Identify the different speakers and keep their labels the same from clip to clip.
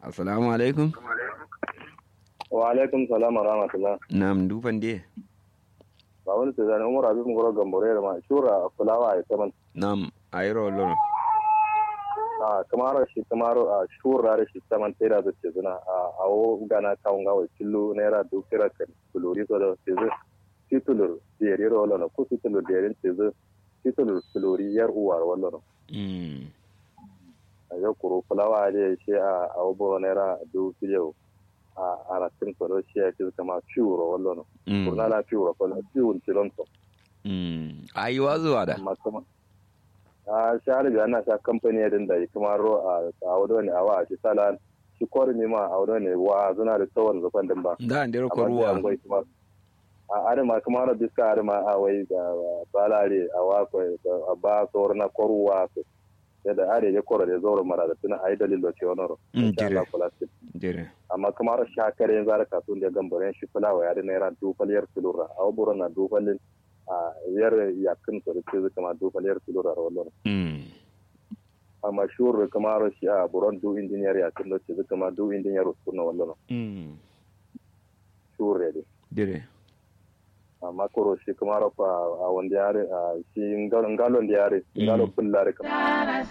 Speaker 1: assalamu alaikum
Speaker 2: wa alaikum salam wa rahmatullah
Speaker 1: nam duban de
Speaker 2: ba wani ta zane umar abin goro gambore da ma shura fulawa ya saman
Speaker 1: nam ayro loro
Speaker 2: a kamar shi kamar a shura da shi saman tera da ce zuna a awo gana kawun gawa killo naira dukira kan kulori so da ce zu titulur diyari ro lona ku titulur diyari ce zu titulur kulori yar uwar wallo
Speaker 1: mm
Speaker 2: a yau kuro fulawa da shi a awo boro naira dukira a aratin so da shi ya ce kama fiuro wallo no
Speaker 1: mm
Speaker 2: kurna la fiuro ko fiun tilonto
Speaker 1: mm ayi wazuwa da
Speaker 2: amma kuma a shahar da ana sha kamfani din da kuma ro a a wado ne a wa shi sala shi kori ne ma a wado ne wa zuna da tsawon zufan din ba
Speaker 1: da ndero ko
Speaker 2: amma sai an
Speaker 1: ruwa
Speaker 2: gwai kuma a arima kuma ro biska arima a wai da balare a wa ko a ba sor na koruwa ko da are ya koro da zoro mara da tuna ai dalilo ce wannan ro
Speaker 1: Mm,
Speaker 2: insha Allah
Speaker 1: dire.
Speaker 2: kula su
Speaker 1: dire
Speaker 2: amma kuma ro sha kare yanzu da kasun da gambaren shi fulawa ya da naira dufaliyar kilura a waburo na dufalin a yar yakin so da ce kama dufaliyar kilura wallo
Speaker 1: mm
Speaker 2: amma shuru kamar shi a buron du engineer ya tun ce zuka ma du engineer su na wallo
Speaker 1: mm
Speaker 2: shure ne
Speaker 1: dire
Speaker 2: amma koro shi kamar fa a wanda yare a shi ngalon da yare ngalo bullare kamar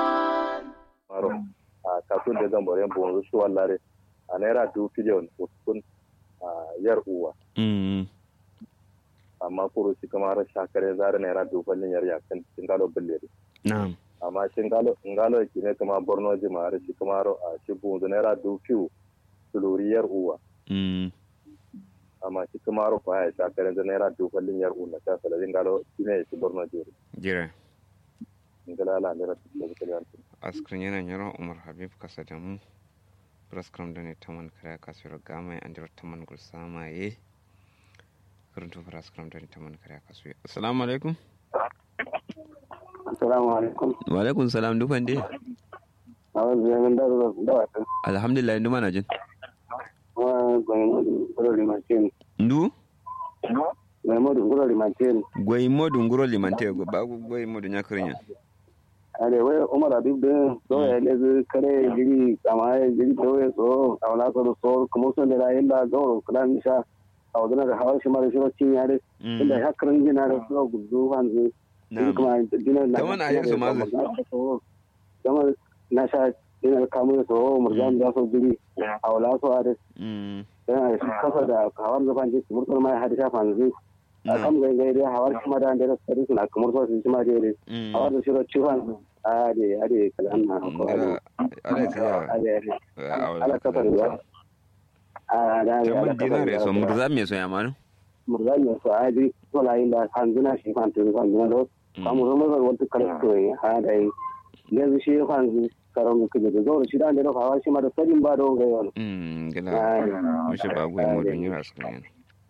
Speaker 2: a kasun da zambare bon su wallare a naira du biliyon uskun a yar uwa
Speaker 1: mm
Speaker 2: amma koro shi kamar shakare zare naira du ballin yar yakan ngalo bullare
Speaker 1: nam
Speaker 2: amma shi ngalo ngalo ki ne kamar borno jimare shi kamar a shi bon naira du fiu suluriyar uwa
Speaker 1: mm
Speaker 2: amma shi kuma aro kwa ya shaka yanzu naira duballin yar una ta saladin galo shi ne shi borno jeri
Speaker 1: dire
Speaker 2: ngala ala ne rasu da kuma yanzu
Speaker 1: askrin yana nyaro umar habib kasa da mu praskram da ne taman kare kasuwar gama an jira taman gulsama ye karuntu praskram da ne taman kare kasuwar assalamu alaikum
Speaker 3: Assalamu alaikum.
Speaker 1: wa alaikum salam duban de
Speaker 3: A wanzu yanzu da zuwa da wata.
Speaker 1: alhamdulillah ndu mana jin
Speaker 3: Wa gwamnati guro limantin.
Speaker 1: ndu
Speaker 3: Gwamnati guro limantin.
Speaker 1: goyi modu nguro limante go ba goyi modu nyakrinya
Speaker 3: Ale wai Umar Habib din so ya ne zu kare jiri kama ya jiri to ya so a wala so so kuma so da rayin da gauro kudan sha a wadana da hawar shi mara shi cin yare inda ya karin gina da so gudu hanzu.
Speaker 1: na'am
Speaker 3: Kuma gina na.
Speaker 1: Kaman a yanzu ma zai.
Speaker 3: Kamar na sha ina kamun so murjan da so jiri a wala so a
Speaker 1: mm
Speaker 3: yana kasa da hawar zafan jiki murtar ma ya hadi shafa yanzu a
Speaker 1: na'am
Speaker 3: kan gai gai dai hawar kuma da da sari suna kamar so su ma dai
Speaker 1: mm
Speaker 3: hawar da shiro ciwon a de a de kalan na ko
Speaker 1: ngara ala
Speaker 3: a
Speaker 1: tiya
Speaker 3: de ala kasa da a da da
Speaker 1: tamun dinare so murza me so yamanu
Speaker 3: murza ne so a ji to la inda hanzuna shi kan tun kan na do kamu zama da wata kala to ha da yanzu shi kan karon kuje da zo shi da da hawar shi ma da sadin ba don gai wani
Speaker 1: mm gila
Speaker 3: Ah,
Speaker 1: mushe ba goyi
Speaker 3: ah,
Speaker 1: modu
Speaker 3: dai.
Speaker 1: nyira askrin yana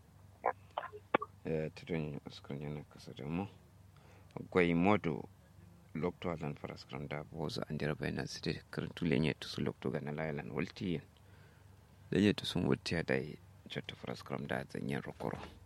Speaker 1: eh tudun askrin yana kasa da mu goyi modu lokto alan paraskram da boza andira bayna site karantu lenye to su lokto ga na lailan walti lenye to sun wutti da jotta paraskram da zanyen rokoro